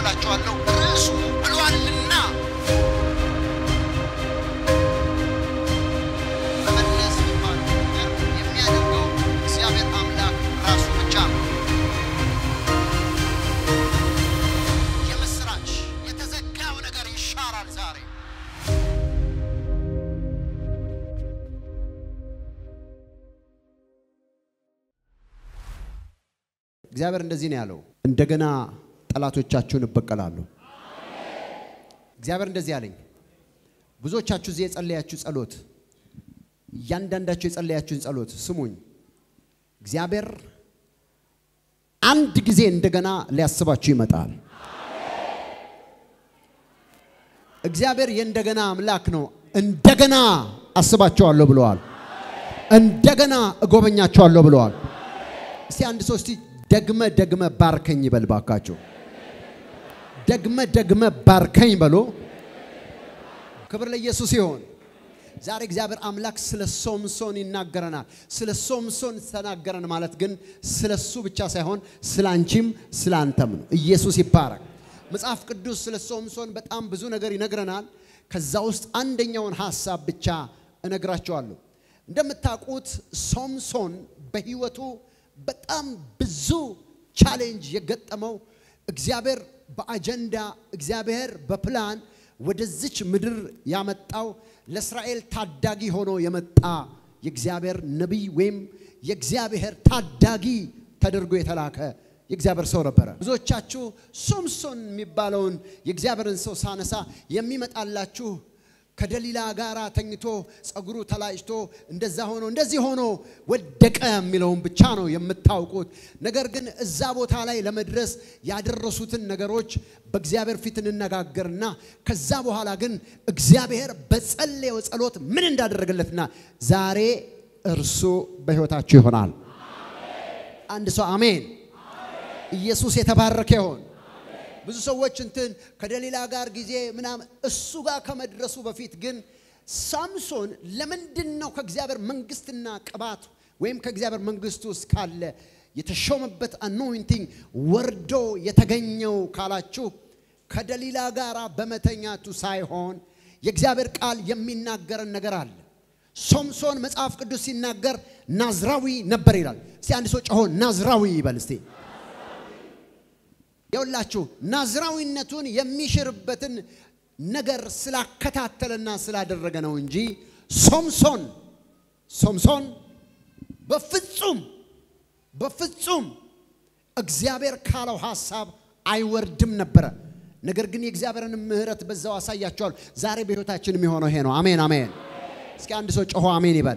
አካፍላችኋለሁ። ርዕሱ ብሏልና መመለስ የሚባለው ነገር የሚያደርገው እግዚአብሔር አምላክ ራሱ ብቻ ነው። የምስራች የተዘጋው ነገር ይሻራል ዛሬ። እግዚአብሔር እንደዚህ ነው ያለው፣ እንደገና ጠላቶቻችሁን እበቀላለሁ። እግዚአብሔር እንደዚህ አለኝ። ብዙዎቻችሁ እዚህ የጸለያችሁ ጸሎት፣ እያንዳንዳችሁ የጸለያችሁን ጸሎት ስሙኝ። እግዚአብሔር አንድ ጊዜ እንደገና ሊያስባችሁ ይመጣል። እግዚአብሔር የእንደገና አምላክ ነው። እንደገና አስባቸዋለሁ ብለዋል። እንደገና እጎበኛቸዋለሁ ብለዋል። እስቲ አንድ ሰው እስቲ ደግመ ደግመ ባርከኝ ይበል ባካችሁ። ደግመ ደግመ ባርከኝ በሎ። ክብር ለኢየሱስ ይሆን። ዛሬ እግዚአብሔር አምላክ ስለ ሶምሶን ይናገረናል። ስለ ሶምሶን ተናገረን ማለት ግን ስለ እሱ ብቻ ሳይሆን ስለ አንቺም ስለ አንተም ነው። ኢየሱስ ይባረክ። መጽሐፍ ቅዱስ ስለ ሶምሶን በጣም ብዙ ነገር ይነግረናል። ከዛ ውስጥ አንደኛውን ሐሳብ ብቻ እነግራቸዋለሁ። እንደምታውቁት ሶምሶን በህይወቱ በጣም ብዙ ቻሌንጅ የገጠመው እግዚአብሔር በአጀንዳ እግዚአብሔር በፕላን ወደዚች ምድር ያመጣው ለእስራኤል ታዳጊ ሆኖ የመጣ የእግዚአብሔር ነቢይ ወይም የእግዚአብሔር ታዳጊ ተደርጎ የተላከ የእግዚአብሔር ሰው ነበረ። ብዙዎቻችሁ ሶምሶን የሚባለውን የእግዚአብሔርን ሰው ሳነሳ የሚመጣላችሁ ከደሊላ ጋር ተኝቶ ጸጉሩ ተላጭቶ እንደዛ ሆኖ እንደዚህ ሆኖ ወደቀ የሚለውን ብቻ ነው የምታውቁት። ነገር ግን እዛ ቦታ ላይ ለመድረስ ያደረሱትን ነገሮች በእግዚአብሔር ፊት እንነጋገርና ከዛ በኋላ ግን እግዚአብሔር በጸለየው ጸሎት ምን እንዳደረገለትና ዛሬ እርሱ በሕይወታችሁ ይሆናል። አንድ ሰው አሜን። ኢየሱስ የተባረከ ይሆን። ብዙ ሰዎች እንትን ከደሊላ ጋር ጊዜ ምናምን እሱ ጋር ከመድረሱ በፊት ግን ሳምሶን ለምንድን ነው ከእግዚአብሔር መንግስትና ቅባት ወይም ከእግዚአብሔር መንግስት ውስጥ ካለ የተሾመበት አኖይንቲንግ ወርዶ የተገኘው ካላችሁ ከደሊላ ጋር በመተኛቱ ሳይሆን የእግዚአብሔር ቃል የሚናገረን ነገር አለ። ሶምሶን መጽሐፍ ቅዱስ ሲናገር ናዝራዊ ነበር ይላል። እስቲ አንድ ሰው ጮሆ ናዝራዊ ይበል እስቲ። የውላችሁ ናዝራዊነቱን የሚሽርበትን ነገር ስላከታተለና ስላደረገ ነው እንጂ ሶምሶን ሶምሶን በፍጹም በፍጹም እግዚአብሔር ካለው ሐሳብ አይወርድም ነበረ። ነገር ግን የእግዚአብሔርን ምሕረት በዛው አሳያቸዋል። ዛሬ በሕይወታችን የሚሆነው ይሄ ነው። አሜን አሜን። እስኪ አንድ ሰው ጮሆ አሜን ይበል።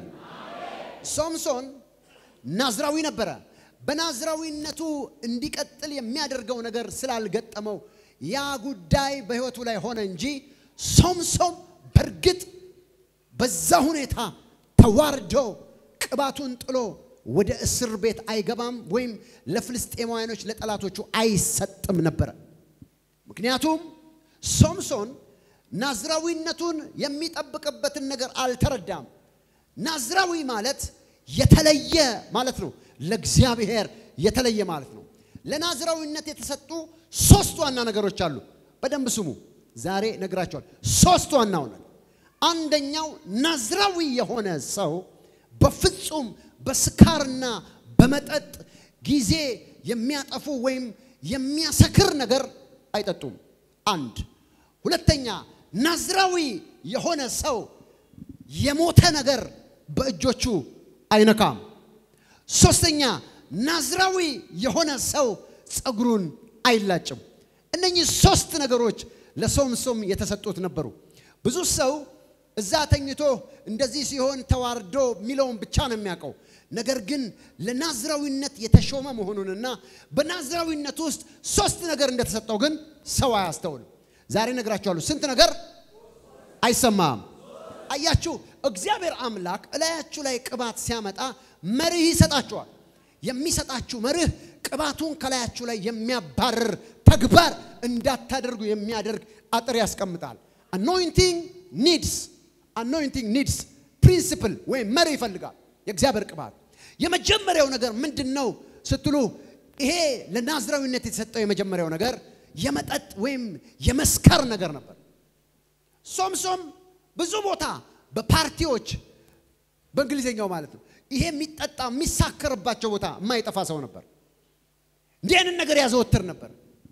ሶምሶን ናዝራዊ ነበረ። በናዝራዊነቱ እንዲቀጥል የሚያደርገው ነገር ስላልገጠመው ያ ጉዳይ በሕይወቱ ላይ ሆነ እንጂ ሶምሶን በእርግጥ በዛ ሁኔታ ተዋርዶ ቅባቱን ጥሎ ወደ እስር ቤት አይገባም ወይም ለፍልስጤማውያኖች ለጠላቶቹ አይሰጥም ነበረ። ምክንያቱም ሶምሶን ናዝራዊነቱን የሚጠብቅበትን ነገር አልተረዳም። ናዝራዊ ማለት የተለየ ማለት ነው። ለእግዚአብሔር የተለየ ማለት ነው። ለናዝራዊነት የተሰጡ ሶስት ዋና ነገሮች አሉ። በደንብ ስሙ። ዛሬ ነግራቸዋል። ሶስት ዋና ሆነ። አንደኛው ናዝራዊ የሆነ ሰው በፍጹም በስካርና በመጠጥ ጊዜ የሚያጠፉ ወይም የሚያሰክር ነገር አይጠጡም። አንድ ሁለተኛ ናዝራዊ የሆነ ሰው የሞተ ነገር በእጆቹ አይነካም። ሶስተኛ ናዝራዊ የሆነ ሰው ፀጉሩን አይላጭም። እነኚህ ሶስት ነገሮች ለሶምሶን የተሰጡት ነበሩ። ብዙ ሰው እዛ ተኝቶ እንደዚህ ሲሆን ተዋርዶ የሚለውን ብቻ ነው የሚያውቀው። ነገር ግን ለናዝራዊነት የተሾመ መሆኑንና በናዝራዊነት ውስጥ ሶስት ነገር እንደተሰጠው ግን ሰው አያስተውልም። ዛሬ ነግራችኋለሁ። ስንት ነገር አይሰማም። አያችሁ፣ እግዚአብሔር አምላክ እላያችሁ ላይ ቅባት ሲያመጣ መርህ ይሰጣችኋል። የሚሰጣችሁ መርህ ቅባቱን ከላያችሁ ላይ የሚያባርር ተግባር እንዳታደርጉ የሚያደርግ አጥር ያስቀምጣል። አኖይንቲንግ ኒድስ አኖይንቲንግ ኒድስ ፕሪንሲፕል ወይም መርህ ይፈልጋል የእግዚአብሔር ቅባት። የመጀመሪያው ነገር ምንድን ነው ስትሉ፣ ይሄ ለናዝራዊነት የተሰጠው የመጀመሪያው ነገር የመጠጥ ወይም የመስከር ነገር ነበር። ሶምሶም ብዙ ቦታ በፓርቲዎች በእንግሊዝኛው ማለት ነው ይሄ የሚጠጣ የሚሳከርባቸው ቦታ የማይጠፋ ሰው ነበር። እንዲህ አይነት ነገር ያዘወትር ነበር።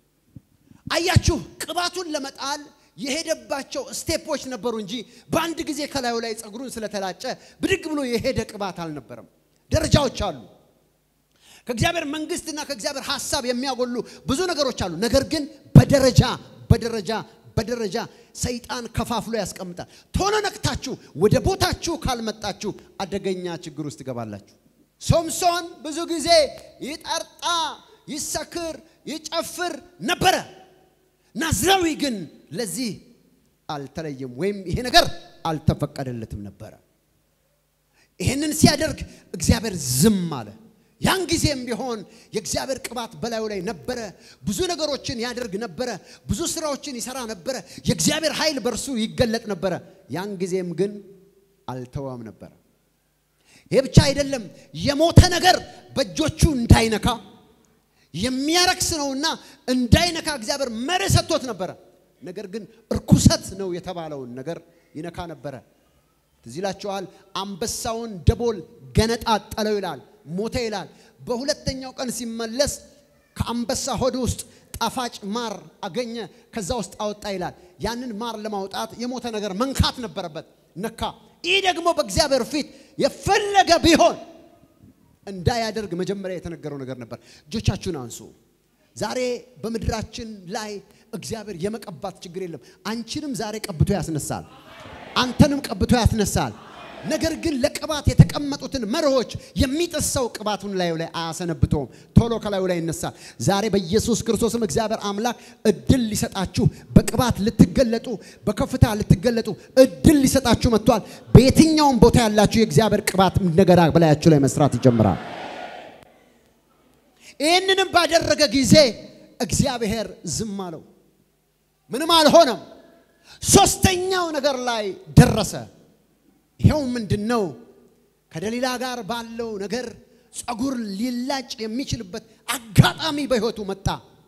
አያችሁ፣ ቅባቱን ለመጣል የሄደባቸው ስቴፖች ነበሩ እንጂ በአንድ ጊዜ ከላዩ ላይ ፀጉሩን ስለተላጨ ብድግ ብሎ የሄደ ቅባት አልነበረም። ደረጃዎች አሉ። ከእግዚአብሔር መንግስትና ከእግዚአብሔር ሀሳብ የሚያጎሉ ብዙ ነገሮች አሉ። ነገር ግን በደረጃ በደረጃ በደረጃ ሰይጣን ከፋፍሎ ያስቀምጣል። ቶሎ ነቅታችሁ ወደ ቦታችሁ ካልመጣችሁ አደገኛ ችግር ውስጥ ትገባላችሁ። ሶምሶን ብዙ ጊዜ ይጠርጣ፣ ይሰክር፣ ይጨፍር ነበረ። ናዝራዊ ግን ለዚህ አልተለየም፣ ወይም ይሄ ነገር አልተፈቀደለትም ነበረ። ይህንን ሲያደርግ እግዚአብሔር ዝም አለ። ያን ጊዜም ቢሆን የእግዚአብሔር ቅባት በላዩ ላይ ነበረ። ብዙ ነገሮችን ያደርግ ነበረ። ብዙ ስራዎችን ይሰራ ነበረ። የእግዚአብሔር ኃይል በእርሱ ይገለጥ ነበረ። ያን ጊዜም ግን አልተወም ነበረ። ይሄ ብቻ አይደለም፣ የሞተ ነገር በእጆቹ እንዳይነካ የሚያረክስ ነውና እንዳይነካ እግዚአብሔር መርህ ሰጥቶት ነበረ። ነገር ግን እርኩሰት ነው የተባለውን ነገር ይነካ ነበረ። ትዝ ይላችኋል። አንበሳውን ደቦል ገነጣጠለው ይላል፣ ሞተ ይላል። በሁለተኛው ቀን ሲመለስ ከአንበሳ ሆድ ውስጥ ጣፋጭ ማር አገኘ፣ ከዛ ውስጥ አወጣ ይላል። ያንን ማር ለማውጣት የሞተ ነገር መንካት ነበረበት፣ ነካ። ይህ ደግሞ በእግዚአብሔር ፊት የፈለገ ቢሆን እንዳያደርግ መጀመሪያ የተነገረው ነገር ነበር። እጆቻችሁን አንሱ። ዛሬ በምድራችን ላይ እግዚአብሔር የመቀባት ችግር የለም። አንቺንም ዛሬ ቀብቶ ያስነሳል። አንተንም ቀብቶ ያስነሳል። ነገር ግን ለቅባት የተቀመጡትን መርሆች የሚጥስ ሰው ቅባቱን ላዩ ላይ አያሰነብተውም። ቶሎ ከላዩ ላይ ይነሳል። ዛሬ በኢየሱስ ክርስቶስም እግዚአብሔር አምላክ እድል ሊሰጣችሁ በቅባት ልትገለጡ በከፍታ ልትገለጡ እድል ሊሰጣችሁ መጥቷል። በየትኛውም ቦታ ያላችሁ የእግዚአብሔር ቅባት እንደገና በላያችሁ ላይ መስራት ይጀምራል። ይህንንም ባደረገ ጊዜ እግዚአብሔር ዝም አለው። ምንም አልሆነም። ሶስተኛው ነገር ላይ ደረሰ። ይኸው ምንድን ነው? ከደሊላ ጋር ባለው ነገር ጸጉር ሊላጭ የሚችልበት አጋጣሚ በሕይወቱ መጣ።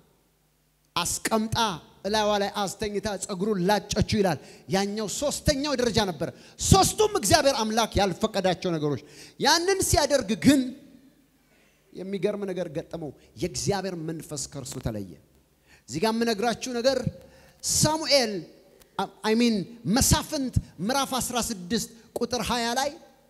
አስቀምጣ እላዋ ላይ አስተኝታ ጸጉሩን ላጨችው ይላል። ያኛው ሶስተኛው ደረጃ ነበረ። ሶስቱም እግዚአብሔር አምላክ ያልፈቀዳቸው ነገሮች። ያንን ሲያደርግ ግን የሚገርም ነገር ገጠመው። የእግዚአብሔር መንፈስ ከእርሱ ተለየ። እዚህ ጋር የምነግራችሁ ነገር ሳሙኤል አይሚን መሳፍንት ምዕራፍ 16 ቁጥር 20 ላይ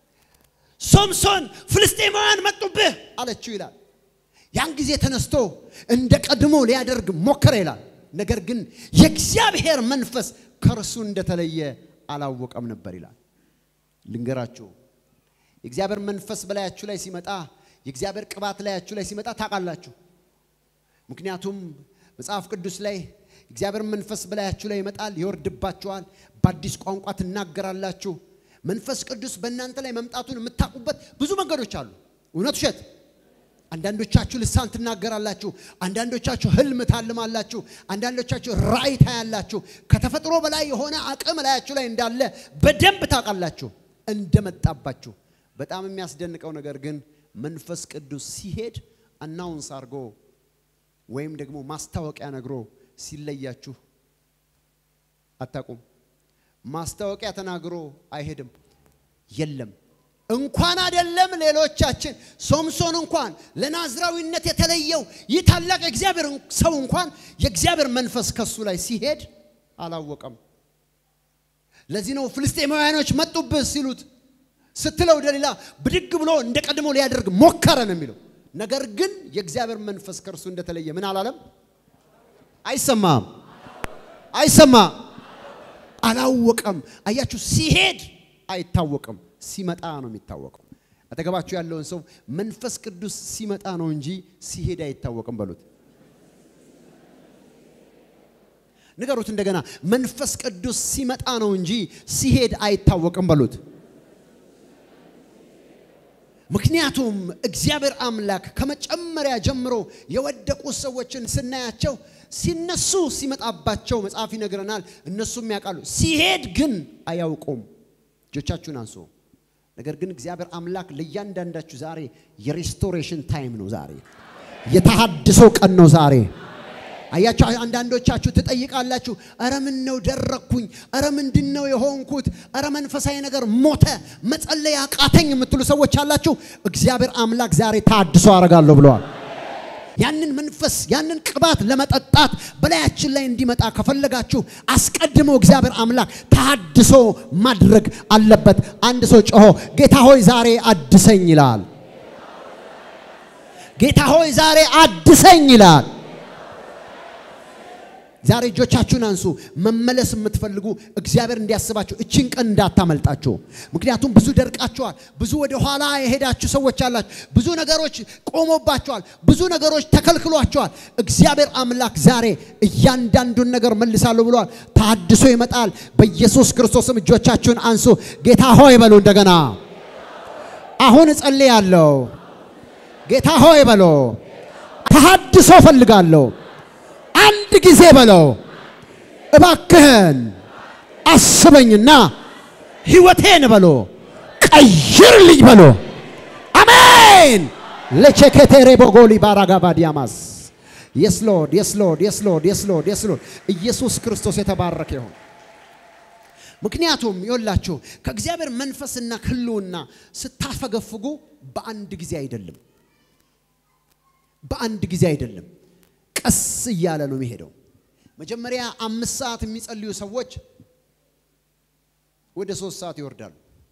ሶምሶን ፍልስጤማውያን መጡብህ አለችው ይላል። ያን ጊዜ ተነስቶ እንደ ቀድሞ ሊያደርግ ሞከረ ይላል። ነገር ግን የእግዚአብሔር መንፈስ ከእርሱ እንደተለየ አላወቀም ነበር ይላል። ልንገራችሁ፣ የእግዚአብሔር መንፈስ በላያችሁ ላይ ሲመጣ፣ የእግዚአብሔር ቅባት ላያችሁ ላይ ሲመጣ ታውቃላችሁ። ምክንያቱም መጽሐፍ ቅዱስ ላይ እግዚአብሔር መንፈስ በላያችሁ ላይ ይመጣል፣ ይወርድባችኋል፣ በአዲስ ቋንቋ ትናገራላችሁ። መንፈስ ቅዱስ በእናንተ ላይ መምጣቱን የምታውቁበት ብዙ መንገዶች አሉ። እውነት ውሸት? አንዳንዶቻችሁ ልሳን ትናገራላችሁ፣ አንዳንዶቻችሁ ህልም ታልማላችሁ፣ አንዳንዶቻችሁ ራእይ ታያላችሁ። ከተፈጥሮ በላይ የሆነ አቅም ላያችሁ ላይ እንዳለ በደንብ ታውቃላችሁ እንደመጣባችሁ። በጣም የሚያስደንቀው ነገር ግን መንፈስ ቅዱስ ሲሄድ አናውንስ አድርጎ ወይም ደግሞ ማስታወቂያ ነግሮ ሲለያችሁ አታውቁም። ማስታወቂያ ተናግሮ አይሄድም። የለም እንኳን አይደለም ሌሎቻችን፣ ሶምሶን እንኳን ለናዝራዊነት የተለየው ይህ ታላቅ የእግዚአብሔር ሰው እንኳን የእግዚአብሔር መንፈስ ከሱ ላይ ሲሄድ አላወቀም። ለዚህ ነው ፍልስጤማውያኖች መጡብህ ሲሉት ስትለው ደሊላ ብድግ ብሎ እንደ ቀድሞ ሊያደርግ ሞከረ ነው የሚለው። ነገር ግን የእግዚአብሔር መንፈስ ከእርሱ እንደተለየ ምን አላለም? አይሰማም፣ አይሰማም፣ አላወቀም። አያችሁ፣ ሲሄድ አይታወቅም፣ ሲመጣ ነው የሚታወቀው። አጠገባችሁ ያለውን ሰው መንፈስ ቅዱስ ሲመጣ ነው እንጂ ሲሄድ አይታወቅም በሉት። ንገሩት እንደገና፣ መንፈስ ቅዱስ ሲመጣ ነው እንጂ ሲሄድ አይታወቅም በሉት። ምክንያቱም እግዚአብሔር አምላክ ከመጨመሪያ ጀምሮ የወደቁ ሰዎችን ስናያቸው ሲነሱ ሲመጣባቸው መጽሐፍ ይነግረናል። እነሱም ያውቃሉ፣ ሲሄድ ግን አያውቁም። እጆቻችሁን አንሱ። ነገር ግን እግዚአብሔር አምላክ ለእያንዳንዳችሁ ዛሬ የሬስቶሬሽን ታይም ነው። ዛሬ የተሃድሶ ቀን ነው። ዛሬ አያችሁ፣ አንዳንዶቻችሁ ትጠይቃላችሁ፣ እረ ምን ነው ደረግኩኝ፣ እረ ምንድን ነው የሆንኩት፣ እረ መንፈሳዊ ነገር ሞተ፣ መጸለይ አቃተኝ የምትሉ ሰዎች አላችሁ። እግዚአብሔር አምላክ ዛሬ ታድሶ አደርጋለሁ ብለዋል። ያንን መንፈስ ያንን ቅባት ለመጠጣት በላያችን ላይ እንዲመጣ ከፈለጋችሁ አስቀድሞ እግዚአብሔር አምላክ ታድሶ ማድረግ አለበት። አንድ ሰው ጮሆ ጌታ ሆይ ዛሬ አድሰኝ ይላል። ጌታ ሆይ ዛሬ አድሰኝ ይላል። ዛሬ እጆቻችሁን አንሱ። መመለስ የምትፈልጉ እግዚአብሔር እንዲያስባችሁ እችን ቀን እንዳታመልጣችሁ። ምክንያቱም ብዙ ደርቃችኋል። ብዙ ወደ ኋላ የሄዳችሁ ሰዎች አላችሁ። ብዙ ነገሮች ቆሞባችኋል። ብዙ ነገሮች ተከልክሏችኋል። እግዚአብሔር አምላክ ዛሬ እያንዳንዱን ነገር መልሳለሁ ብሏል። ታድሶ ይመጣል። በኢየሱስ ክርስቶስም እጆቻችሁን አንሱ። ጌታ ሆይ በሉ እንደገና። አሁን እጸልያለሁ። ጌታ ሆይ በሎ ተሐድሶ ፈልጋለሁ። አንድ ጊዜ በለው እባክህን አስበኝና ህይወቴን በሎ ቀይርልኝ በሎ አሜን። ለቼኬቴሬ ቦጎሊ ባራጋባ ዲያማስ የስ ሎርድ የስ ሎርድ የስ ሎርድ የስ ሎርድ የስ ሎርድ ኢየሱስ ክርስቶስ የተባረከ ይሁን። ምክንያቱም ይወላችሁ ከእግዚአብሔር መንፈስና ህልውና ስታፈገፍጉ በአንድ ጊዜ አይደለም፣ በአንድ ጊዜ አይደለም። ቀስ እያለ ነው የሚሄደው። መጀመሪያ አምስት ሰዓት የሚጸልዩ ሰዎች ወደ ሶስት ሰዓት ይወርዳሉ።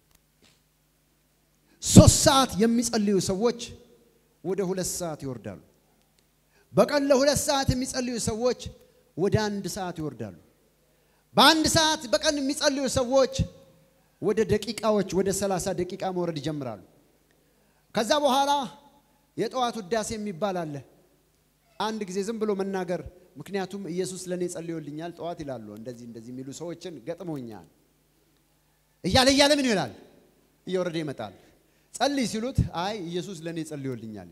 ሶስት ሰዓት የሚጸልዩ ሰዎች ወደ ሁለት ሰዓት ይወርዳሉ። በቀን ለሁለት ሰዓት የሚጸልዩ ሰዎች ወደ አንድ ሰዓት ይወርዳሉ። በአንድ ሰዓት በቀን የሚጸልዩ ሰዎች ወደ ደቂቃዎች ወደ ሰላሳ ደቂቃ መውረድ ይጀምራሉ። ከዛ በኋላ የጠዋት ውዳሴ የሚባል አለ። አንድ ጊዜ ዝም ብሎ መናገር። ምክንያቱም ኢየሱስ ለእኔ ጸልዮልኛል ጠዋት ይላሉ። እንደዚህ እንደዚህ የሚሉ ሰዎችን ገጥሞኛል። እያለ እያለ ምን ይላል? እየወረደ ይመጣል። ጸልይ ሲሉት አይ ኢየሱስ ለእኔ ጸልዮልኛል።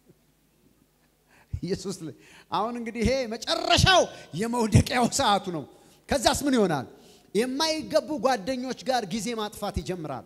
ኢየሱስ አሁን እንግዲህ ይሄ መጨረሻው የመውደቂያው ሰዓቱ ነው። ከዛስ ምን ይሆናል? የማይገቡ ጓደኞች ጋር ጊዜ ማጥፋት ይጀምራል።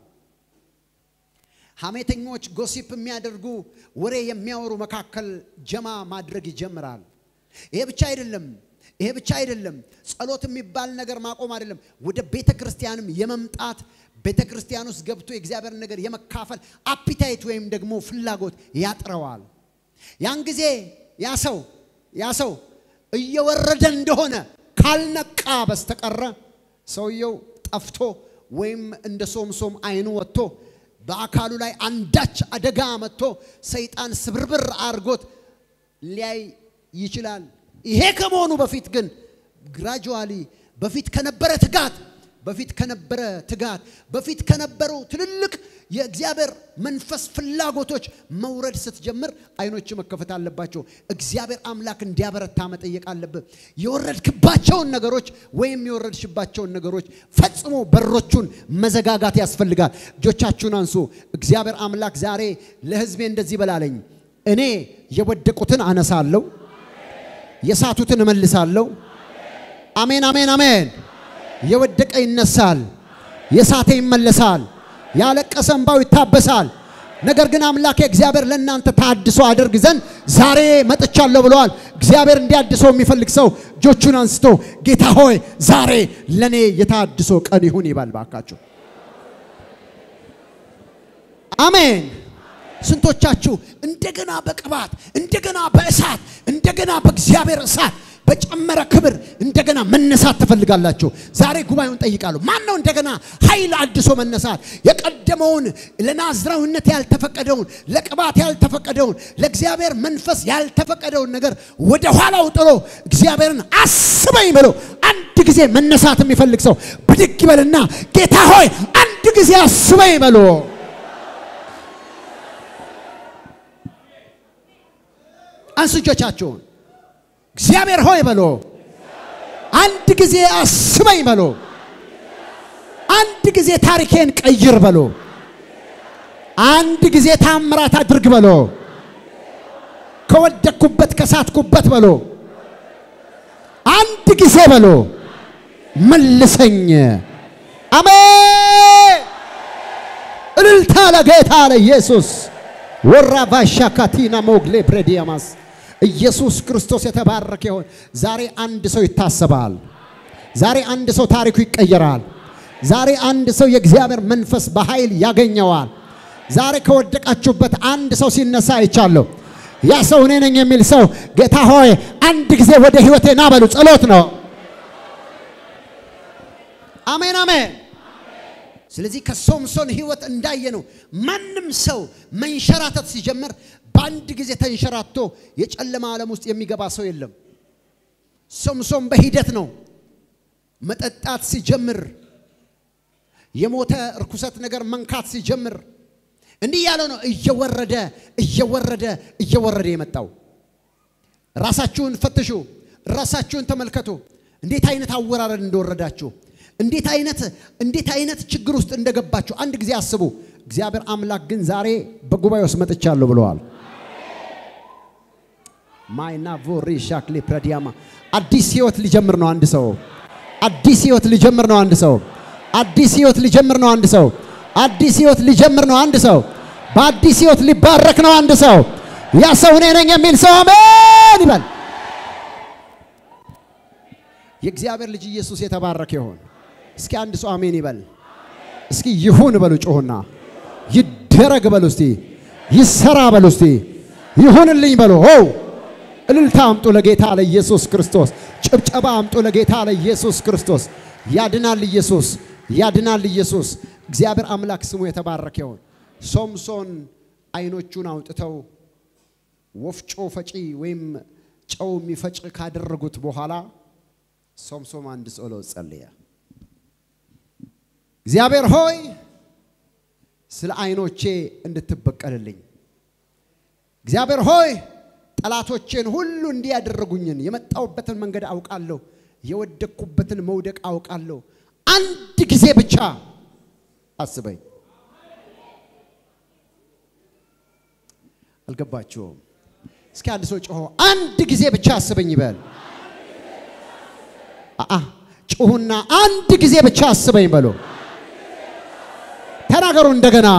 ሐሜተኞች፣ ጎሲፕ የሚያደርጉ ወሬ የሚያወሩ መካከል ጀማ ማድረግ ይጀምራል። ይሄ ብቻ አይደለም። ይሄ ብቻ አይደለም። ጸሎት የሚባል ነገር ማቆም አይደለም። ወደ ቤተ ክርስቲያንም የመምጣት ቤተ ክርስቲያን ውስጥ ገብቶ የእግዚአብሔር ነገር የመካፈል አፒታይት ወይም ደግሞ ፍላጎት ያጥረዋል። ያን ጊዜ ያ ሰው ያ ሰው እየወረደ እንደሆነ ካልነቃ በስተቀረ ሰውየው ጠፍቶ ወይም እንደ ሶምሶም አይኑ ወጥቶ በአካሉ ላይ አንዳች አደጋ መጥቶ ሰይጣን ስብርብር አድርጎት ሊያይ ይችላል። ይሄ ከመሆኑ በፊት ግን ግራጁዋሊ በፊት ከነበረ ትጋት በፊት ከነበረ ትጋት በፊት ከነበሩ ትልልቅ የእግዚአብሔር መንፈስ ፍላጎቶች መውረድ ስትጀምር አይኖች መከፈት አለባቸው። እግዚአብሔር አምላክ እንዲያበረታ መጠየቅ አለብህ። የወረድክባቸውን ነገሮች ወይም የወረድሽባቸውን ነገሮች ፈጽሞ በሮቹን መዘጋጋት ያስፈልጋል። እጆቻችሁን አንሱ። እግዚአብሔር አምላክ ዛሬ ለሕዝቤ እንደዚህ በላለኝ፣ እኔ የወደቁትን አነሳለሁ፣ የሳቱትን እመልሳለሁ። አሜን፣ አሜን፣ አሜን። የወደቀ ይነሳል፣ የሳተ ይመለሳል፣ ያለቀሰ እንባው ይታበሳል። ነገር ግን አምላኬ እግዚአብሔር ለእናንተ ታድሶ አደርግ ዘንድ ዛሬ መጥቻለሁ ብለዋል። እግዚአብሔር እንዲያድሰው የሚፈልግ ሰው እጆቹን አንስቶ ጌታ ሆይ ዛሬ ለእኔ የታድሶ ቀን ይሁን ይባል ባካችሁ። አሜን። ስንቶቻችሁ እንደገና በቅባት እንደገና በእሳት እንደገና በእግዚአብሔር እሳት በጨመረ ክብር እንደገና መነሳት ትፈልጋላችሁ? ዛሬ ጉባኤውን ጠይቃለሁ። ማን ነው እንደገና ኃይል አድሶ መነሳት? የቀደመውን ለናዝራዊነት ያልተፈቀደውን ለቅባት ያልተፈቀደውን ለእግዚአብሔር መንፈስ ያልተፈቀደውን ነገር ወደ ኋላው ጥሎ እግዚአብሔርን አስበኝ ብሎ አንድ ጊዜ መነሳት የሚፈልግ ሰው ብድግ ይበልና ጌታ ሆይ አንድ ጊዜ አስበኝ በሎ አንሱ እጆቻችሁን። እግዚአብሔር ሆይ በሎ አንድ ጊዜ አስበኝ በሎ አንድ ጊዜ ታሪኬን ቀይር በሎ አንድ ጊዜ ታምራት አድርግ በሎ ከወደቅኩበት ከሳትኩበት በሎ አንድ ጊዜ በሎ መልሰኝ። አሜን። እልልታ ለጌታ ለኢየሱስ ወራ ባሻ ካቲና ሞግሌ ብሬዲያማስ ኢየሱስ ክርስቶስ የተባረከ ይሆን። ዛሬ አንድ ሰው ይታሰባል። ዛሬ አንድ ሰው ታሪኩ ይቀየራል። ዛሬ አንድ ሰው የእግዚአብሔር መንፈስ በኃይል ያገኘዋል። ዛሬ ከወደቃችሁበት አንድ ሰው ሲነሳ አይቻለሁ። ያ ሰው እኔ ነኝ የሚል ሰው ጌታ ሆይ አንድ ጊዜ ወደ ህይወቴ ና በሉ። ጸሎት ነው። አሜን አሜን። ስለዚህ ከሶምሶን ህይወት እንዳየ ነው። ማንም ሰው መንሸራተት ሲጀምር በአንድ ጊዜ ተንሸራቶ የጨለማ ዓለም ውስጥ የሚገባ ሰው የለም። ሶምሶን በሂደት ነው። መጠጣት ሲጀምር የሞተ እርኩሰት ነገር መንካት ሲጀምር እንዲህ ያለው ነው እየወረደ እየወረደ እየወረደ የመጣው። ራሳችሁን ፈትሹ፣ ራሳችሁን ተመልከቱ። እንዴት አይነት አወራረድ እንደወረዳችሁ፣ እንዴት አይነት እንዴት አይነት ችግር ውስጥ እንደገባችሁ አንድ ጊዜ አስቡ። እግዚአብሔር አምላክ ግን ዛሬ በጉባኤ ውስጥ መጥቻለሁ ብለዋል። ማይና ቮሪ ሻክሌ ፕረዲያማ አዲስ ህይወት ሊጀምር ነው አንድ ሰው። አዲስ ህይወት ሊጀምር ነው አንድ ሰው። አዲስ ህይወት ሊጀምር ነው አንድ ሰው። አዲስ ህይወት ሊጀምር ነው አንድ ሰው። በአዲስ ህይወት ሊባረክ ነው አንድ ሰው። ያ ሰው እኔ ነኝ የሚል ሰው አሜን ይበል። የእግዚአብሔር ልጅ ኢየሱስ የተባረከ ይሆን። እስኪ አንድ ሰው አሜን ይበል። እስኪ ይሁን በሉ፣ ጮሁና ይደረግ በሉ፣ እስቲ ይሰራ በሉ፣ እስቲ ይሁንልኝ በሉ። ኦ እልልታ አምጡ ለጌታ ለኢየሱስ ክርስቶስ። ጭብጨባ አምጡ ለጌታ ለኢየሱስ ክርስቶስ። ያድናል ኢየሱስ፣ ያድናል ኢየሱስ። እግዚአብሔር አምላክ ስሙ የተባረከ ይሁን። ሶምሶን አይኖቹን አውጥተው ወፍጮ ፈጪ ወይም ጨው የሚፈጭ ካደረጉት በኋላ ሶምሶን አንድ ጸሎት ጸለየ። እግዚአብሔር ሆይ ስለ አይኖቼ እንድትበቀልልኝ፣ እግዚአብሔር ሆይ ጠላቶቼን ሁሉ እንዲህ ያደረጉኝን የመጣሁበትን መንገድ አውቃለሁ፣ የወደቅኩበትን መውደቅ አውቃለሁ። አንድ ጊዜ ብቻ አስበኝ። አልገባችሁም? እስኪ አንድ ሰው ጮሆ አንድ ጊዜ ብቻ አስበኝ ይበል። አአ ጩሁና አንድ ጊዜ ብቻ አስበኝ በሉ። ተናገሩ እንደገና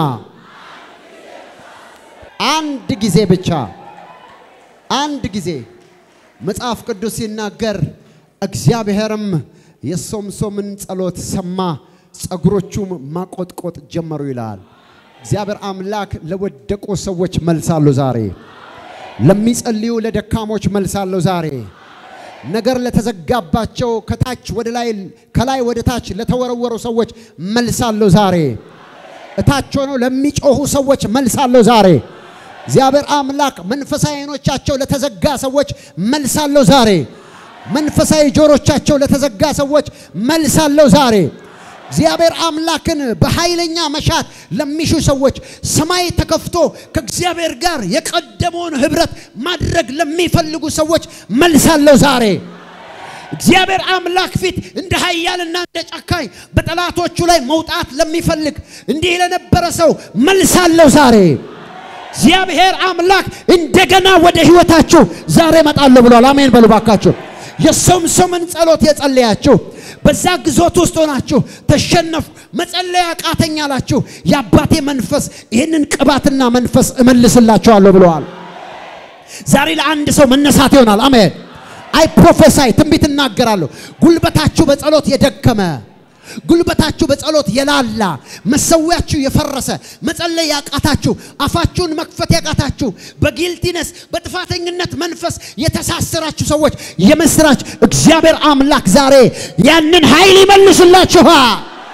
አንድ ጊዜ ብቻ አንድ ጊዜ መጽሐፍ ቅዱስ ሲናገር እግዚአብሔርም የሶምሶምን ጸሎት ሰማ፣ ጸጉሮቹም ማቆጥቆጥ ጀመሩ ይላል። እግዚአብሔር አምላክ ለወደቁ ሰዎች መልሳለሁ ዛሬ። ለሚጸልዩ ለደካሞች መልሳለሁ ዛሬ። ነገር ለተዘጋባቸው ከታች ወደ ላይ ከላይ ወደ ታች ለተወረወሩ ሰዎች መልሳለሁ ዛሬ። እታች ሆነው ለሚጮሁ ሰዎች መልሳለሁ ዛሬ። እግዚአብሔር አምላክ መንፈሳዊ ዓይኖቻቸው ለተዘጋ ሰዎች መልሳለሁ ዛሬ። መንፈሳዊ ጆሮቻቸው ለተዘጋ ሰዎች መልሳለሁ ዛሬ። እግዚአብሔር አምላክን በኃይለኛ መሻት ለሚሹ ሰዎች ሰማይ ተከፍቶ ከእግዚአብሔር ጋር የቀደመውን ህብረት ማድረግ ለሚፈልጉ ሰዎች መልሳለሁ ዛሬ። እግዚአብሔር አምላክ ፊት እንደ ኃያልና እንደ ጨካኝ በጠላቶቹ ላይ መውጣት ለሚፈልግ እንዲህ ለነበረ ሰው መልሳለሁ ዛሬ። እግዚአብሔር አምላክ እንደገና ወደ ህይወታችሁ ዛሬ እመጣለሁ ብሏል። አሜን በሉ ባካችሁ። የሶምሶምን ጸሎት የጸለያችሁ በዛ ግዞት ውስጥ ሆናችሁ ተሸነፉ፣ መጸለያ አቃተኝ አላችሁ። የአባቴ መንፈስ ይህንን ቅባትና መንፈስ እመልስላችኋለሁ ብለዋል። ዛሬ ለአንድ ሰው መነሳት ይሆናል። አሜን። አይ ፕሮፌሳይ ትንቢት እናገራለሁ። ጉልበታችሁ በጸሎት የደከመ ጉልበታችሁ በጸሎት የላላ መሰዊያችሁ የፈረሰ መጸለይ ያቃታችሁ አፋችሁን መክፈት ያቃታችሁ በጊልቲነስ በጥፋተኝነት መንፈስ የተሳሰራችሁ ሰዎች የምስራች እግዚአብሔር አምላክ ዛሬ ያንን ኃይል ይመልስላችኋል።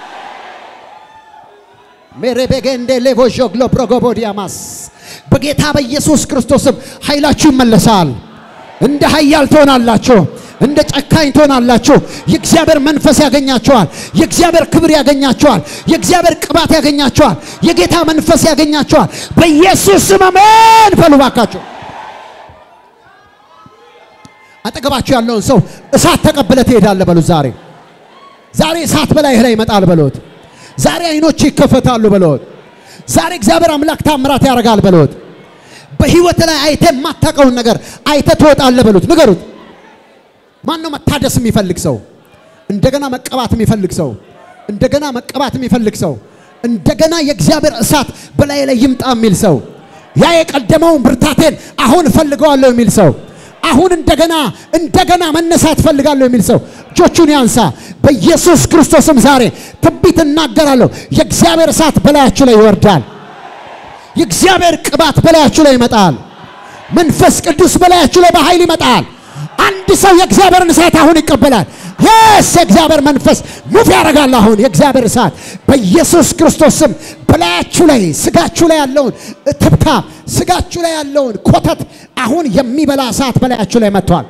ሜሬቤጌንዴ ሌቮዦግሎ ፕሮጎቦዲያማስ በጌታ በኢየሱስ ክርስቶስም ኃይላችሁ ይመለሳል። እንደ ኃያል ትሆናላችሁ። እንደ ጨካኝ ትሆናላችሁ። የእግዚአብሔር መንፈስ ያገኛችኋል። የእግዚአብሔር ክብር ያገኛችኋል። የእግዚአብሔር ቅባት ያገኛችኋል። የጌታ መንፈስ ያገኛችኋል። በኢየሱስ ስም አሜን በሉ ባካችሁ። አጠገባችሁ ያለውን ሰው እሳት ተቀብለ ትሄዳለህ በሉት። ዛሬ ዛሬ እሳት በላይህ ላይ ይመጣል በሉት። ዛሬ አይኖች ይከፈታሉ በሉት። ዛሬ እግዚአብሔር አምላክ ታምራት ያደርጋል በሉት። በህይወት ላይ አይተ የማታውቀውን ነገር አይተ ትወጣለህ በሉት። ንገሩት። ማን ነው መታደስ የሚፈልግ ሰው? እንደገና መቀባት የሚፈልግ ሰው? እንደገና መቀባት የሚፈልግ ሰው? እንደገና የእግዚአብሔር እሳት በላይ ላይ ይምጣ የሚል ሰው? ያ የቀደመውን ብርታቴን አሁን እፈልገዋለሁ የሚል ሰው? አሁን እንደገና እንደገና መነሳት ፈልጋለሁ የሚል ሰው እጆቹን ያንሳ። በኢየሱስ ክርስቶስም ዛሬ ትንቢት እናገራለሁ። የእግዚአብሔር እሳት በላያችሁ ላይ ይወርዳል። የእግዚአብሔር ቅባት በላያችሁ ላይ ይመጣል። መንፈስ ቅዱስ በላያችሁ ላይ በኃይል ይመጣል። አንድ ሰው የእግዚአብሔርን እሳት አሁን ይቀበላል። የስ የእግዚአብሔር መንፈስ ሙፍ ያደርጋል። አሁን የእግዚአብሔር እሳት በኢየሱስ ክርስቶስ ስም በላያችሁ ላይ ስጋችሁ ላይ ያለውን ትብታብ ስጋችሁ ላይ ያለውን ኮተት አሁን የሚበላ እሳት በላያችሁ ላይ መጥቷል።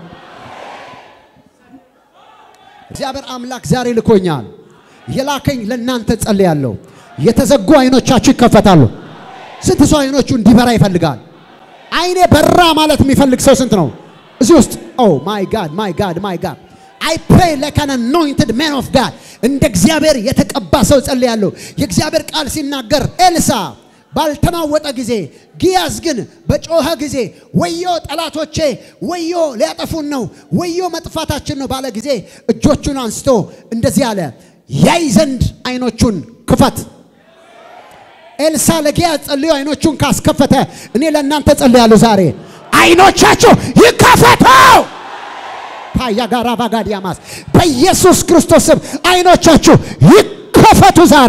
እግዚአብሔር አምላክ ዛሬ ልኮኛል። የላከኝ ለእናንተ ጸልያለሁ። የተዘጉ አይኖቻችሁ ይከፈታሉ። ስንት ሰው አይኖቹ እንዲበራ ይፈልጋል? አይኔ በራ ማለት የሚፈልግ ሰው ስንት ነው እዚህ ውስጥ? ኦ ማይ ጋድ ማይ ጋድ ማይ ጋድ አይ ፕሬይ ላይክ አን አኖይንትድ ማን ኦፍ ጋድ እንደ እግዚአብሔር የተቀባ ሰው ጸልያለሁ። የእግዚአብሔር ቃል ሲናገር ኤልሳ ባልተናወጠ ጊዜ ጊያዝ ግን በጮኸ ጊዜ ወዮ ጠላቶቼ፣ ወዮ ሊያጠፉን ነው፣ ወዮ መጥፋታችን ነው ባለ ጊዜ እጆቹን አንስቶ እንደዚህ አለ፣ ያይ ዘንድ አይኖቹን ክፈት። ኤልሳ ለጊያዝ ጸልዮ አይኖቹን ካስከፈተ እኔ ለእናንተ ጸልያለሁ ዛሬ አይኖቻችሁ ይከፈቱ። ታያ ጋራ ባጋዲያማስ በኢየሱስ ክርስቶስ ስም አይኖቻችሁ ይከፈቱ ዛሬ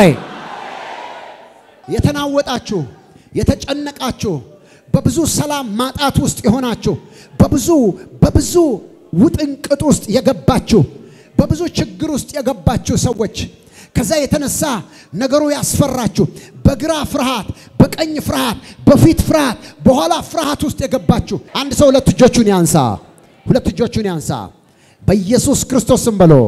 የተናወጣችሁ የተጨነቃችሁ በብዙ ሰላም ማጣት ውስጥ የሆናችሁ በብዙ በብዙ ውጥንቅጥ ውስጥ የገባችሁ በብዙ ችግር ውስጥ የገባችሁ ሰዎች ከዛ የተነሳ ነገሩ ያስፈራችሁ በግራ ፍርሃት፣ በቀኝ ፍርሃት፣ በፊት ፍርሃት፣ በኋላ ፍርሃት ውስጥ የገባችሁ አንድ ሰው ሁለት እጆቹን ያንሳ። ሁለት እጆቹን ያንሳ። በኢየሱስ ክርስቶስ ስም በሎ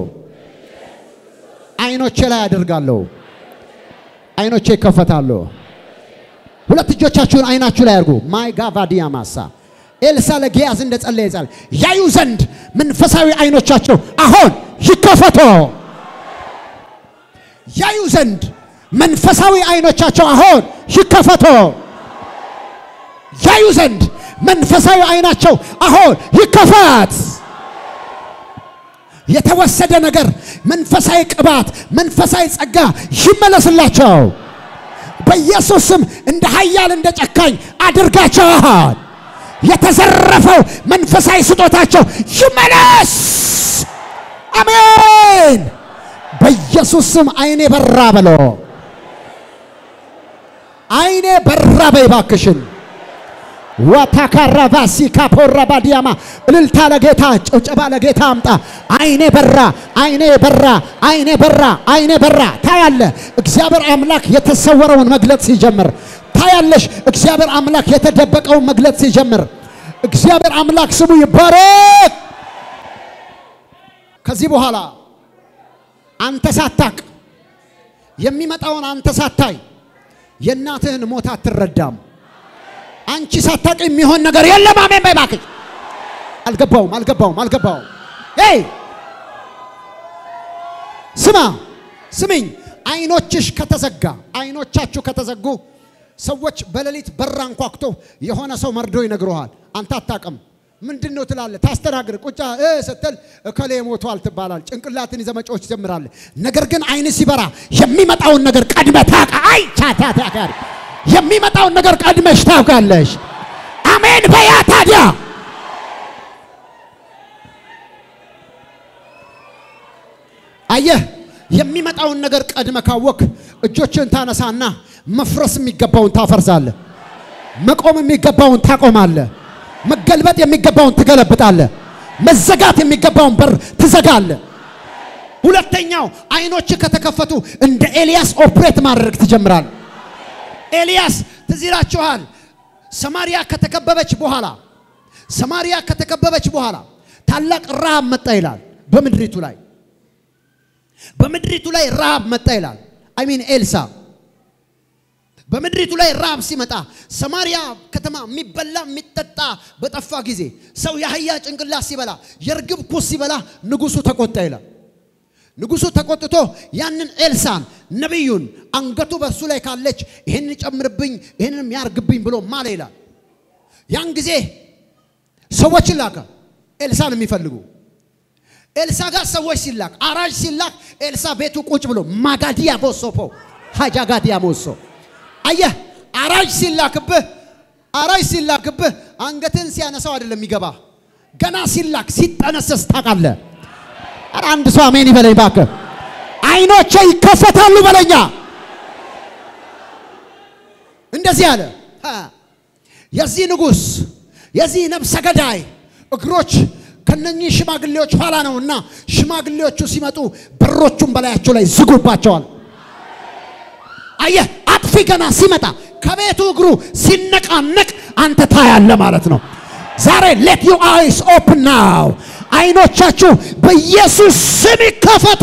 አይኖቼ ላይ አደርጋለሁ። አይኖቼ ይከፈታሉ። ሁለት እጆቻችሁን አይናችሁ ላይ አድርጉ። ማይ ጋቫዲያ ማሳ ኤልሳ ለጊያዝ እንደ ጸለየ ጸለ ያዩ ዘንድ መንፈሳዊ አይኖቻቸው አሁን ይከፈቱ። ያዩ ዘንድ መንፈሳዊ አይኖቻቸው አሁን ይከፈቱ። ያዩ ዘንድ መንፈሳዊ አይናቸው አሁን ይከፈት። የተወሰደ ነገር መንፈሳዊ ቅባት፣ መንፈሳዊ ጸጋ ይመለስላቸው። በኢየሱስ ስም እንደ ኃያል እንደ ጨካኝ አድርጋቸዋል። የተዘረፈው መንፈሳዊ ስጦታቸው ይመለስ። አሜን። በኢየሱስ ስም አይኔ በራ በሎ አይኔ በራ በይባክሽን ዋታካራቫሲ ካፖራባ ዲያማ እልልታ ለጌታ ጭብጨባ ለጌታ አምጣ። አይኔ በራ፣ አይኔ በራ፣ አይኔ በራ፣ አይኔ በራ። ታያለ እግዚአብሔር አምላክ የተሰወረውን መግለጥ ሲጀምር ታያለሽ። እግዚአብሔር አምላክ የተደበቀውን መግለጥ ሲጀምር እግዚአብሔር አምላክ ስሙ ይባረክ። ከዚህ በኋላ አንተ ሳታቅ የሚመጣውን አንተ ሳታይ የእናትህን ሞት አትረዳም። አንቺ ሳታቅ የሚሆን ነገር የለም። አሜን በይ እባክሽ። አልገባውም አልገባውም አልገባውም። ይ ስማ ስሚኝ፣ አይኖችሽ ከተዘጋ አይኖቻችሁ ከተዘጉ ሰዎች በሌሊት በር አንኳኩቶ የሆነ ሰው መርዶ ይነግረዋል። አንተ አታውቅም። ምንድን ነው ትላለህ? ታስተናግር ቁጫ እ ስትል እከሌ ሞቷል ትባላል። ጭንቅላትን ይዘህ መጮህ ትጀምራለህ። ነገር ግን አይን ሲበራ የሚመጣውን ነገር ቀድመህ ታውቃ አይ ቻታታካሪ የሚመጣውን ነገር ቀድመሽ ታውቃለሽ። አሜን በያ ታዲያ አየህ የሚመጣውን ነገር ቀድመ ካወክ እጆችን ታነሳና መፍረስ የሚገባውን ታፈርሳለህ። መቆም የሚገባውን ታቆማለህ። መገልበጥ የሚገባውን ትገለብጣለህ። መዘጋት የሚገባውን በር ትዘጋለህ። ሁለተኛው አይኖች ከተከፈቱ እንደ ኤልያስ ኦፕሬት ማድረግ ትጀምራለህ። ኤልያስ ትዝ ይላችኋል። ሰማሪያ ከተከበበች በኋላ ሰማሪያ ከተከበበች በኋላ ታላቅ ረሃብ መጣ ይላል። በምድሪቱ ላይ በምድሪቱ ላይ ረሃብ መጣ ይላል። አይ ሚን ኤልሳ በምድሪቱ ላይ ረሃብ ሲመጣ ሰማሪያ ከተማ የሚበላ የሚጠጣ በጠፋ ጊዜ ሰው የአህያ ጭንቅላት ሲበላ የርግብ ኩስ ሲበላ ንጉሱ ተቆጣ ይላል። ንጉሱ ተቆጥቶ ያንን ኤልሳን ነቢዩን አንገቱ በእርሱ ላይ ካለች ይህንን ጨምርብኝ ይህንንም ያርግብኝ ብሎ ማለ ይላል። ያን ጊዜ ሰዎችን ላከ ኤልሳን የሚፈልጉ ኤልሳ ጋር ሰዎች ሲላክ አራጅ ሲላክ ኤልሳ ቤቱ ቁጭ ብሎ ማጋዲያ ቦሶፖ ሀጃጋዲያ ሞሶ አየህ አራጅ ሲላክብህ አራጅ ሲላክብህ አንገትን ሲያነሳው አይደለም የሚገባ ገና ሲላክ ሲጠነሰስ ታውቃለህ። ኧረ አንድ ሰው አሜን ይበለኝ እባክህ። አይኖቼ ይከፈታሉ በለኛ። እንደዚህ አለ ሀ፣ የዚህ ንጉሥ የዚህ ነፍሰ ገዳይ እግሮች ከነኚህ ሽማግሌዎች ኋላ ነውና ሽማግሌዎቹ ሲመጡ በሮቹን በላያቸው ላይ ዝጉባቸዋል። አየህ፣ አጥፊ ገና ሲመጣ ከቤቱ እግሩ ሲነቃነቅ አንተ ታያለ ማለት ነው። ዛሬ ሌት ዩ አይስ ኦፕን ናው፣ አይኖቻችሁ በኢየሱስ ስም ይከፈቱ።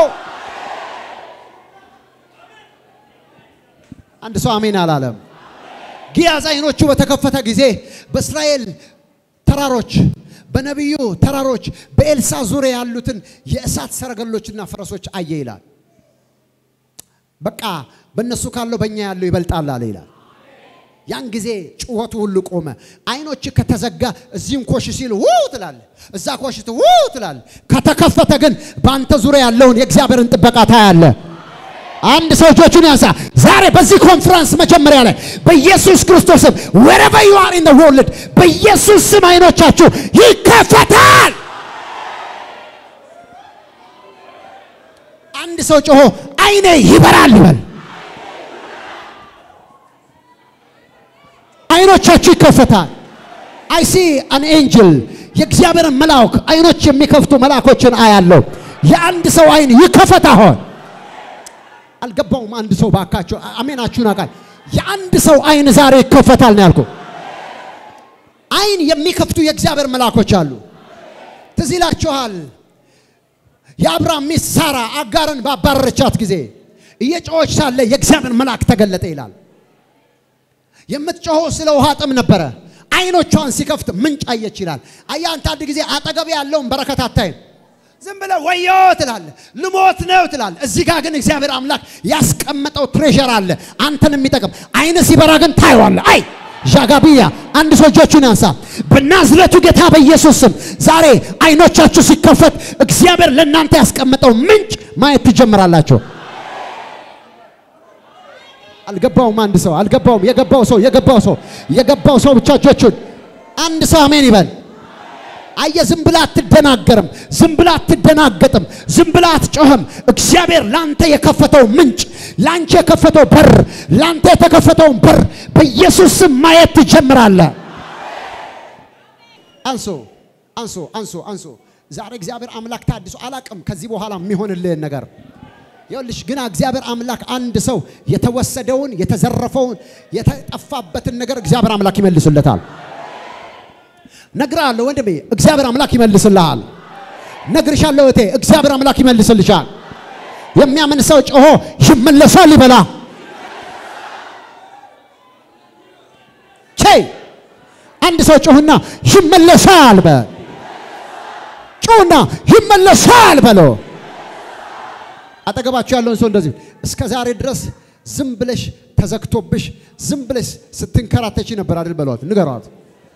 አንድ ሰው አሜን አላለም። ጊያዝ አይኖቹ በተከፈተ ጊዜ በእስራኤል ተራሮች በነቢዩ ተራሮች በኤልሳ ዙሪያ ያሉትን የእሳት ሰረገሎችና ፈረሶች አየ ይላል። በቃ በእነሱ ካለው በእኛ ያለው ይበልጣል አለ ይላል። ያን ጊዜ ጩኸቱ ሁሉ ቆመ። አይኖች ከተዘጋ እዚህም ኮሽ ሲል ውው ትላለ፣ እዛ ኮሽ ስትል ውው ትላለ። ከተከፈተ ግን በአንተ ዙሪያ ያለውን የእግዚአብሔርን ጥበቃ ታያለ። አንድ ሰው እጆቹን ያንሳ። ዛሬ በዚህ ኮንፈረንስ መጀመሪያ ላይ በኢየሱስ ክርስቶስ ስም wherever you are in the world በኢየሱስ ስም አይኖቻችሁ ይከፈታል። አንድ ሰው ጮሆ አይኔ ይበራል ይበል። አይኖቻችሁ ይከፈታል። አይ ሲ አን ኤንጅል የእግዚአብሔርን መልአክ አይኖች የሚከፍቱ መልአኮችን አያለው። የአንድ ሰው አይን ይከፈት አሁን አልገባውም። አንድ ሰው ባካቸው አሜናችሁን አቃል የአንድ ሰው አይን ዛሬ ይከፈታል ነው ያልኩ። አይን የሚከፍቱ የእግዚአብሔር መልአኮች አሉ። ትዝ ይላችኋል የአብርሃም ሚስት ሳራ አጋርን ባባረረቻት ጊዜ እየጮኸች ሳለ የእግዚአብሔር መልአክ ተገለጠ ይላል። የምትጮኸው ስለ ውሃ ጥም ነበረ። አይኖቿን ሲከፍት ምንጭ አየች ይላል። አየህ አንተ አንድ ጊዜ አጠገብ ያለውን በረከት አታይም። ዝም ብለህ ወዮ ትላለህ፣ ልሞት ነው ትላለህ። እዚህ ጋር ግን እግዚአብሔር አምላክ ያስቀመጠው ትሬዠር አለ አንተን የሚጠቅም አይነ ሲበራ ግን ታየዋለህ። አይ ዣጋቢያ አንድ ሰው እጆቹን ያንሳ። በናዝሬቱ ጌታ በኢየሱስ ስም ዛሬ አይኖቻችሁ ሲከፈት እግዚአብሔር ለእናንተ ያስቀመጠው ምንጭ ማየት ትጀምራላችሁ። አልገባውም። አንድ ሰው አልገባውም። የገባው ሰው የገባው ሰው የገባው ሰው ብቻ እጆቹን አንድ ሰው አሜን ይበል። አየ ዝም ብላ አትደናገርም። ዝም ብላ አትደናገጥም። ዝም ብላ አትጮህም። እግዚአብሔር ላንተ የከፈተው ምንጭ፣ ላንቺ የከፈተው በር፣ ላንተ የተከፈተውን በር በኢየሱስ ስም ማየት ትጀምራለህ። አንሶ አንሶ አንሶ አንሶ ዛሬ እግዚአብሔር አምላክ ታድሶ አላቅም ከዚህ በኋላ የሚሆንልህን ነገር ይኸውልሽ ግና እግዚአብሔር አምላክ አንድ ሰው የተወሰደውን የተዘረፈውን የተጠፋበትን ነገር እግዚአብሔር አምላክ ይመልስለታል። ነግርሃለሁ ወንድሜ፣ እግዚአብሔር አምላክ ይመልስልሃል። ነግርሻለሁ እቴ፣ እግዚአብሔር አምላክ ይመልስልሻል። የሚያምን ሰው ጮሆ ይመለሳል ይበላ። ቼ አንድ ሰው ጮህና ይመለሳል በ ጮህና ይመለሳል በሎ አጠገባችሁ ያለውን ሰው እንደዚህ እስከ ዛሬ ድረስ ዝም ብለሽ ተዘግቶብሽ ዝም ብለሽ ስትንከራተች ነበር አይደል? በሏት፣ ንገሯት።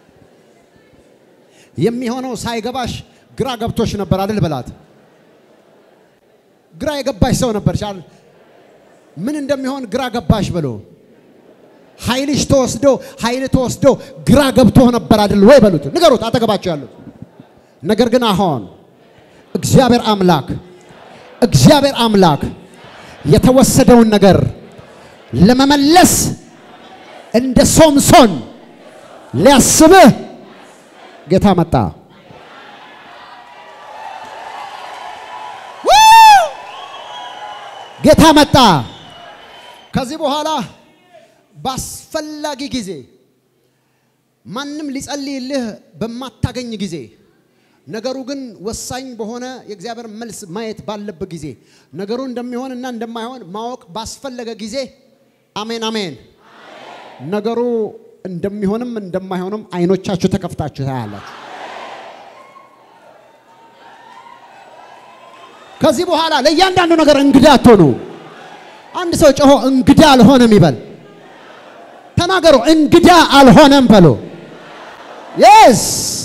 የሚሆነው ሳይገባሽ ግራ ገብቶሽ ነበር አይደል? በላት። ግራ የገባሽ ሰው ነበር ቻል ምን እንደሚሆን ግራ ገባሽ ብሎ ኃይልሽ ተወስዶ ኃይል ተወስዶ ግራ ገብቶ ነበር አይደል ወይ? በሉት፣ ንገሩት፣ አጠገባችሁ ያሉት። ነገር ግን አሁን እግዚአብሔር አምላክ እግዚአብሔር አምላክ የተወሰደውን ነገር ለመመለስ እንደ ሶምሶን ሊያስብህ ጌታ መጣ። ጌታ መጣ። ከዚህ በኋላ በአስፈላጊ ጊዜ ማንም ሊጸልይልህ በማታገኝ ጊዜ ነገሩ ግን ወሳኝ በሆነ የእግዚአብሔር መልስ ማየት ባለበት ጊዜ ነገሩ እንደሚሆን እና እንደማይሆን ማወቅ ባስፈለገ ጊዜ አሜን አሜን። ነገሩ እንደሚሆንም እንደማይሆንም አይኖቻችሁ ተከፍታችሁ ታያላችሁ። ከዚህ በኋላ ለእያንዳንዱ ነገር እንግዳ አትሆኑ። አንድ ሰው ጮሆ እንግዳ አልሆነም ይበል። ተናገሩ፣ እንግዳ አልሆነም በሉ። የስ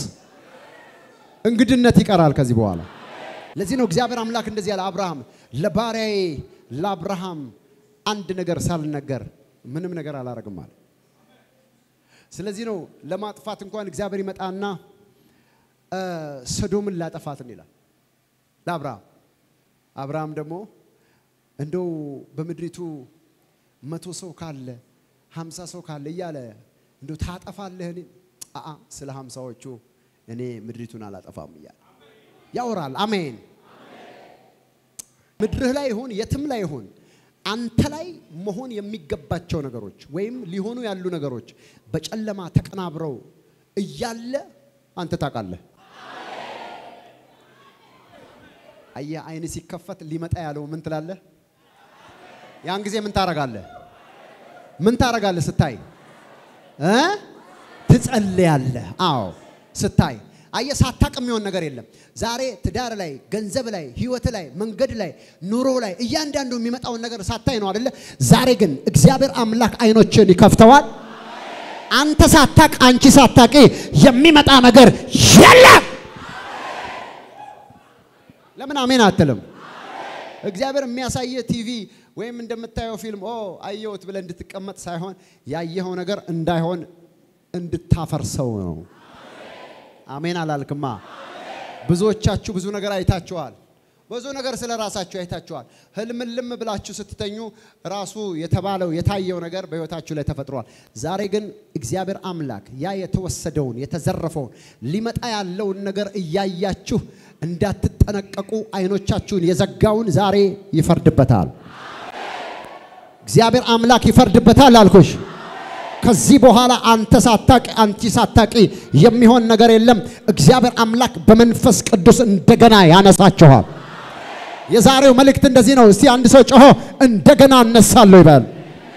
እንግድነት ይቀራል ከዚህ በኋላ። ለዚህ ነው እግዚአብሔር አምላክ እንደዚህ ያለ አብርሃም ለባሪያዬ ለአብርሃም አንድ ነገር ሳልነገር ምንም ነገር አላረግም አለ። ስለዚህ ነው ለማጥፋት እንኳን እግዚአብሔር ይመጣና እ፣ ሰዶምን ላጠፋትን ይላል ለአብርሃም። አብርሃም ደግሞ እንደው በምድሪቱ መቶ ሰው ካለ ሀምሳ ሰው ካለ እያለ እንደው ታጠፋለህን? አአ ስለ ሀምሳዎቹ እኔ ምድሪቱን አላጠፋም እያለ ያወራል። አሜን። ምድርህ ላይ ይሁን የትም ላይ ይሁን አንተ ላይ መሆን የሚገባቸው ነገሮች ወይም ሊሆኑ ያሉ ነገሮች በጨለማ ተቀናብረው እያለ አንተ ታውቃለህ። አየህ፣ አይን ሲከፈት ሊመጣ ያለው ምን ትላለህ? ያን ጊዜ ምን ታረጋለህ? ምን ታረጋለህ? ስታይ እ ትጸልያለህ። አዎ ስታይ አየህ፣ ሳታቅ የሚሆን ነገር የለም። ዛሬ ትዳር ላይ፣ ገንዘብ ላይ፣ ህይወት ላይ፣ መንገድ ላይ፣ ኑሮ ላይ እያንዳንዱ የሚመጣውን ነገር ሳታይ ነው አይደለ? ዛሬ ግን እግዚአብሔር አምላክ አይኖችን ይከፍተዋል። አንተ ሳታቅ፣ አንቺ ሳታቂ የሚመጣ ነገር የለም። ለምን አሜን አትልም? እግዚአብሔር የሚያሳየ ቲቪ ወይም እንደምታየው ፊልም ኦ አየሁት ብለህ እንድትቀመጥ ሳይሆን ያየኸው ነገር እንዳይሆን እንድታፈርሰው ነው። አሜን አላልክማ? ብዙዎቻችሁ ብዙ ነገር አይታችኋል። ብዙ ነገር ስለ ራሳችሁ አይታችኋል። ህልምልም ብላችሁ ስትተኙ ራሱ የተባለው የታየው ነገር በህይወታችሁ ላይ ተፈጥሯል። ዛሬ ግን እግዚአብሔር አምላክ ያ የተወሰደውን የተዘረፈውን ሊመጣ ያለውን ነገር እያያችሁ እንዳትጠነቀቁ አይኖቻችሁን የዘጋውን ዛሬ ይፈርድበታል። እግዚአብሔር አምላክ ይፈርድበታል አልኩሽ። ከዚህ በኋላ አንተ ሳታቂ አንቺ ሳታቂ የሚሆን ነገር የለም። እግዚአብሔር አምላክ በመንፈስ ቅዱስ እንደገና ያነሳችኋል። የዛሬው መልእክት እንደዚህ ነው። እስቲ አንድ ሰው ጮሆ እንደገና እነሳለሁ ይበል።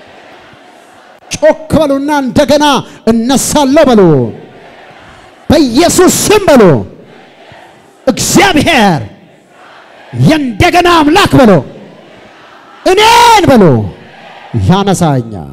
ጮክ በሉና እንደገና እነሳለሁ በሉ። በኢየሱስ ስም በሉ። እግዚአብሔር የእንደገና አምላክ በሉ። እኔን በሉ ያነሳኛል።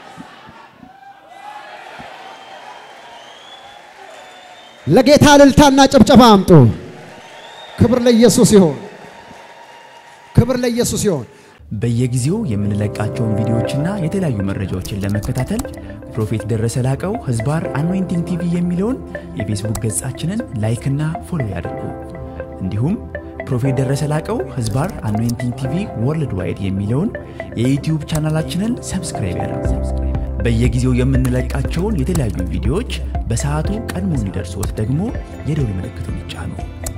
ለጌታ እልልታና ጭብጨባ አምጡ። ክብር ለኢየሱስ ይሁን። ክብር ለኢየሱስ ይሁን። በየጊዜው የምንለቃቸውን ቪዲዮዎችና የተለያዩ መረጃዎችን ለመከታተል ፕሮፌት ደረሰ ላቀው ህዝባር አኖይንቲንግ ቲቪ የሚለውን የፌስቡክ ገጻችንን ላይክና ፎሎ ያድርጉ። እንዲሁም ፕሮፌት ደረሰ ላቀው ህዝባር አኖይንቲንግ ቲቪ ወርልድ ዋይድ የሚለውን የዩትዩብ ቻናላችንን ሰብስክራይብ ያድርጉ። በየጊዜው የምንለቃቸውን የተለያዩ ቪዲዮዎች በሰዓቱ ቀድሞ እንዲደርሶት ደግሞ የደውል ምልክቱን ይጫኑ።